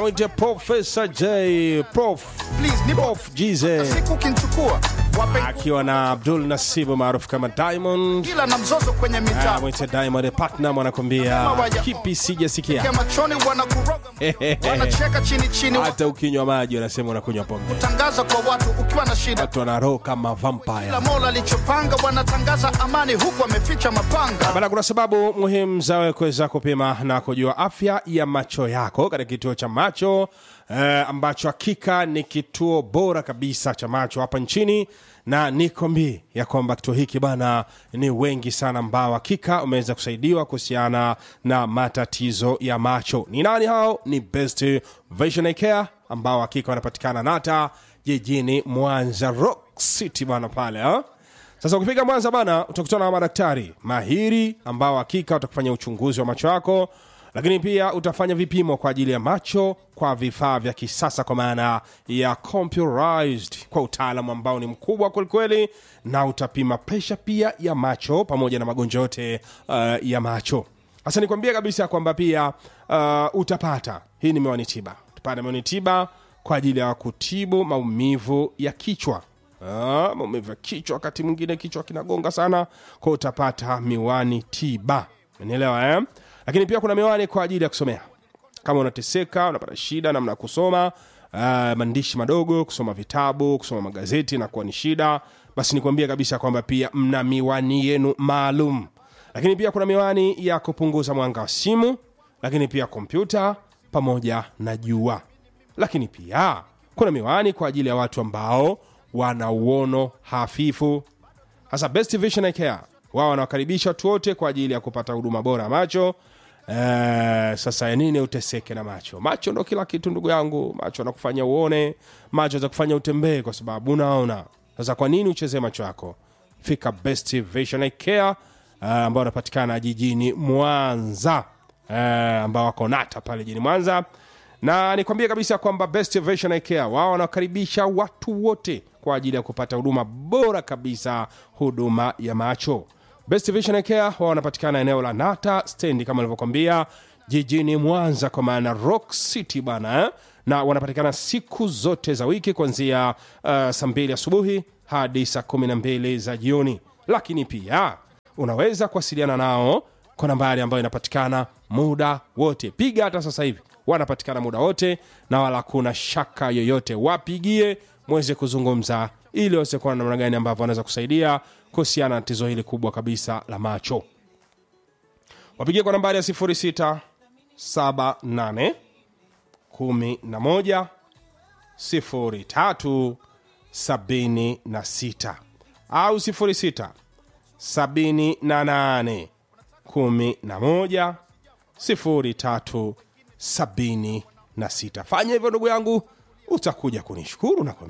mwite Profesa J Prof Please, nipo Prof Jize siku kinchukua wape akiwa na Abdul Nasibu maarufu kama Diamond. kila na mzozo kwenye Ah, mitaa mwite Diamond Platinum anakwambia kipi sijasikia. Kia machoni wanakuroga wanacheka chini chini Hata ukinywa maji wanasema unakunywa pombe. tangaza kwa watu ukiwa na shida Watu wana roho kama vampire. kila mola alichopanga wanatangaza amani huku wameficha mapanga Bana, kuna sababu muhimu za wewe kuweza kupima na kujua afya ya macho yako katika kituo cha macho eh, ambacho hakika ni kituo bora kabisa cha macho hapa nchini, na nikwambie ya kwamba kituo hiki bana, ni wengi sana ambao hakika wameweza kusaidiwa kuhusiana na matatizo ya macho. Ni nani hao? Ni Best Vision Eye Care ambao hakika wanapatikana Nata jijini Mwanza, Rock City bana pale ha? Sasa ukifika Mwanza bana, utakutana na madaktari mahiri ambao hakika watakufanya uchunguzi wa macho yako, lakini pia utafanya vipimo kwa ajili ya macho kwa vifaa vya kisasa, kwa maana ya computerized, kwa utaalamu ambao ni mkubwa kwelikweli, na utapima presha pia ya macho pamoja na magonjwa yote uh, ya macho. Sasa nikwambie kabisa kwamba pia uh, utapata hii ni miwani tiba, utapata miwani tiba kwa ajili ya kutibu maumivu ya kichwa Ah, maumivu ya kichwa, wakati mwingine kichwa kinagonga sana, kwa utapata miwani tiba, umenielewa eh? Lakini pia kuna miwani kwa ajili ya kusomea, kama unateseka, unapata shida namna ya kusoma uh, maandishi madogo, kusoma vitabu, kusoma magazeti na kuwa ni shida, basi nikwambie kabisa kwamba pia mna miwani yenu maalum. Lakini pia kuna miwani ya kupunguza mwanga wa simu, lakini pia kompyuta pamoja na jua lakini pia kuna miwani kwa ajili ya watu ambao wana uono hafifu. Hasa Best Vision Eye Care wao wanawakaribisha watu wote kwa ajili ya kupata huduma bora ya macho. Eh, sasa ya nini uteseke na macho? Macho ndo kila kitu ndugu yangu. Macho anakufanya uone, macho atakufanya utembee kwa sababu unaona. Sasa kwa nini uchezee macho yako? Fika Best Vision Eye Care eh, ambao wanapatikana jijini Mwanza eh, ambao wako Nata pale jijini Mwanza na nikwambie kabisa kwamba Best Vision Eye Care wao wanakaribisha watu wote kwa ajili ya kupata huduma bora kabisa, huduma ya macho. Best Vision Eye Care wao wanapatikana eneo la Nata stendi kama nilivyokwambia, jijini Mwanza, kwa maana Rock City bana eh? na wanapatikana siku zote za wiki kuanzia uh, saa mbili asubuhi hadi saa kumi na mbili za jioni, lakini pia unaweza kuwasiliana nao kwa nambari ambayo inapatikana muda wote. Piga hata sasa hivi, wanapatikana muda wote na wala kuna shaka yoyote. Wapigie mweze kuzungumza ili waweze kuona namna gani ambavyo wanaweza kusaidia kuhusiana na tatizo hili kubwa kabisa la macho. Wapigie kwa nambari ya 0678 11 03 76 au 06 78 11 03 76. Fanya hivyo ndugu yangu, utakuja kunishukuru na kwambia